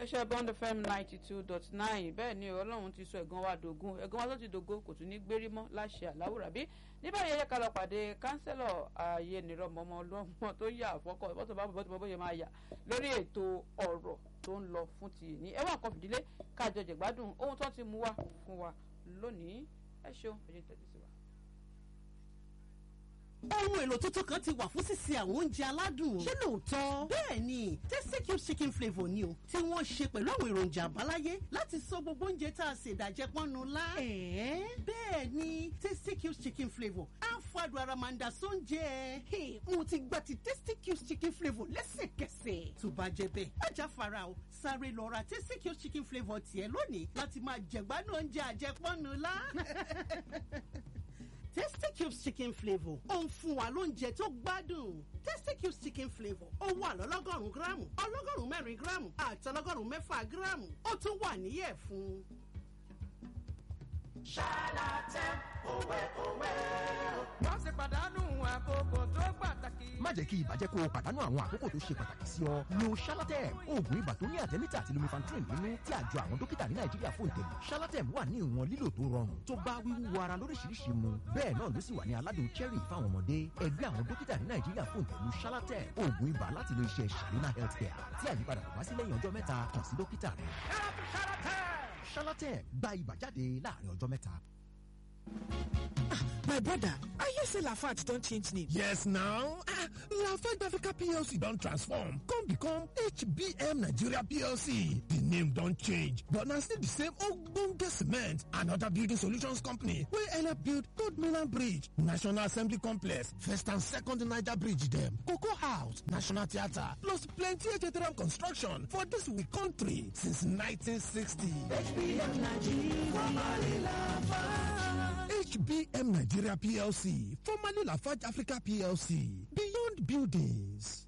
iléeṣẹ́ bond fm ninety two dot nine bẹ́ẹ̀ ni ọlọ́run ti sọ ẹ̀gàn wa dògún ẹ̀gàn wa tó ti dògo kò tún ní gbérí mọ́ láṣẹ àláwùrà bí ní báyìí ẹ̀yẹ ká lọ pàdé kánsẹ́lọ̀ ààyè nìrọ̀mọ́ ọmọ ọlọ́mọ tó yà àfọ́kọ́ bọ́tò bá bọ́tò bọ́ bóyá máa yà lórí ètò ọ̀rọ̀ tó ń lọ fún ti ní ẹ̀wọ̀n kan fìdílé kájọ jẹ̀gbádùn ohun tó ti mú wá fún wa lónìí ẹ ṣeun ẹ̀jẹ̀ tẹ̀lé sí wa ohun èlò tuntun kan ti wà fún sísè àwọn oúnjẹ aládùn. ṣé lóòótọ́? bẹ́ẹ̀ ni tasty cube chicken flavour ni o tí wọ́n ṣe pẹ̀lú àwọn èròjà àbáláyé láti sọ gbogbo oúnjẹ tá a ṣe ìdàjẹ́ pọ́nnu lá. ẹ̀ẹ́ bẹ́ẹ̀ ni tasty cube chicken flavour á fàdùn ara máa ń da sóúnjẹ. mo ti gba ti tasty cube chicken flavour lẹ́sẹ̀kẹsẹ̀. tó bá jẹ bẹ́ẹ̀ ajá fara o sáré lọ ra tasty cube chicken flavour tiẹ̀ lónìí láti máa jẹ̀gbádùn oúnjẹ àjẹpọ́nnu lá. Tasty Cubes chicken flavour ó ń fún wa lóúnjẹ tó gbádùn. Tasty Cubes chicken flavour ó wà lọ́lọ́gọ́rùn-ún gíráàmù ọlọ́gọ́rùn-ún mẹ́rin gíráàmù àti ọlọ́gọ́rùn-ún mẹ́fà gíráàmù ó tún wà níyẹ̀ fún. ṣálàtẹ̀ òwe òwe. wọ́n ti pàdánù àkókò tó pàtàkì. má jẹ́ kí ibà jẹ́ kó o pàdánù àwọn àkókò tó ṣe pàtàkì sí ọ. lo shalatem oògùn ibà tó ní àtẹ́mítà àti lumifantrin nínú tí àjọ àwọn dókítà ní nàìjíríà fún ìtẹ̀lé. shalatem wà ní ìwọ̀n lílò tó rọrùn tó bá wíwú ara lóríṣiríṣi mu. bẹ́ẹ̀ náà ló sì wà ní aládùn cherry fáwọn ọmọdé. ẹgbẹ́ àwọn dókítà ní nàìjíríà fún ìtẹ̀lú shalatem oògùn ibà láti lo iṣẹ́ sharina healthcare tí àyípadà kò bá sí lẹ́yìn ọjọ́ mẹ́ta kàn sí dókítà rẹ̀. shalatem gba ibà jáde láàrin ọjọ́ mẹ́ta. My brother, I hear say Lafarge don change name. Yes now, ah, Lafarge Africa PLC don transform come become HBM Nigeria PLC. The name don change but na still the same ogbonge cement and other building solutions company wey help build Third Mainland Bridge, National Assembly Complex, First and Second Niger Bridge dem, Cocoa House, National Theatre plus plenty HTRM construction for dis we country since 1960. HBM Nigeria, formerly Lafarge. HBM Nigeria PLC, formerly Lafarge Africa PLC, Beyond Buildings.